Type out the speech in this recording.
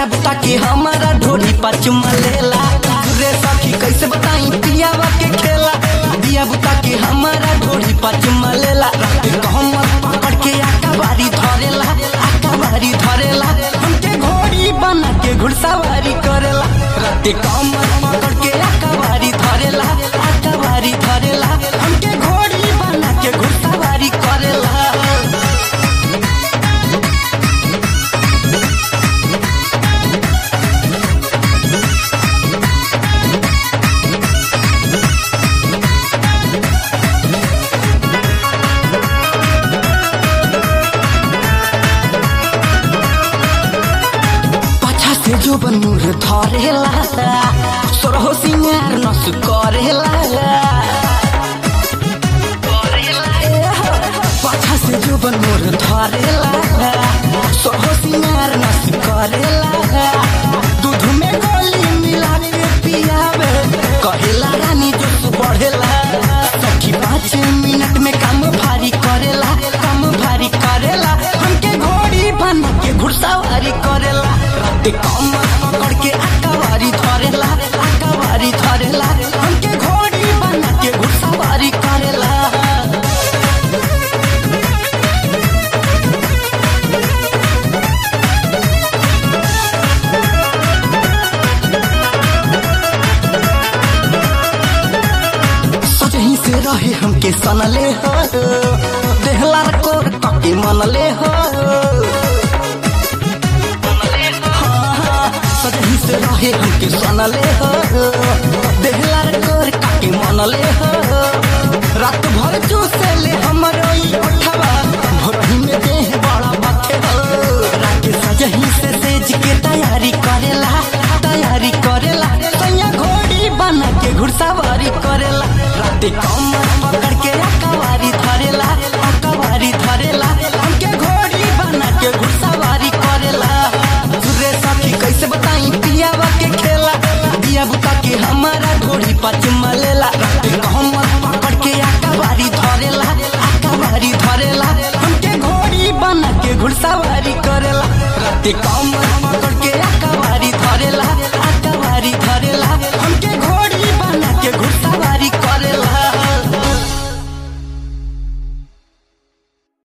दिया बुता के हमारा ढोली पर चुमा लेला रे सखी कैसे बताई पियावा के खेला दिया बुता के हमारा ढोली पर चुमा लेला रात कहमत पकड़ के आका बारी धरेला आका बारी धरेला हमके घोड़ी बना के घुड़सवारी करेला रात कहमत पकड़ के आका बारी धरेला आका बारी धरेला हमके घोड़ी बना के घुड़सवारी करेला पाछा से जो बनूर धरेला सोरहो सिंगार नस करेला पाछा से जो बनूर धरेला सोरहो सिंगार नस करेला दूध में गोली मिला के पियावे कहेला रानी जोश बढ़ेला सखी पाँच मिनट में काम भारी करेला काम भारी करेला हमके घोड़ी बन के घुड़सवारी करेला रात कमर पकड़ के आकावारी धरेला आकावारी धरेला हमके घोड़ी बन के घुड़सवारी करेला सजही से रहे हमके सनले हो देहला कोर कके मनले हो हाँ, सजही से रहे हमके सनले हो देहला कोर कके मनले हो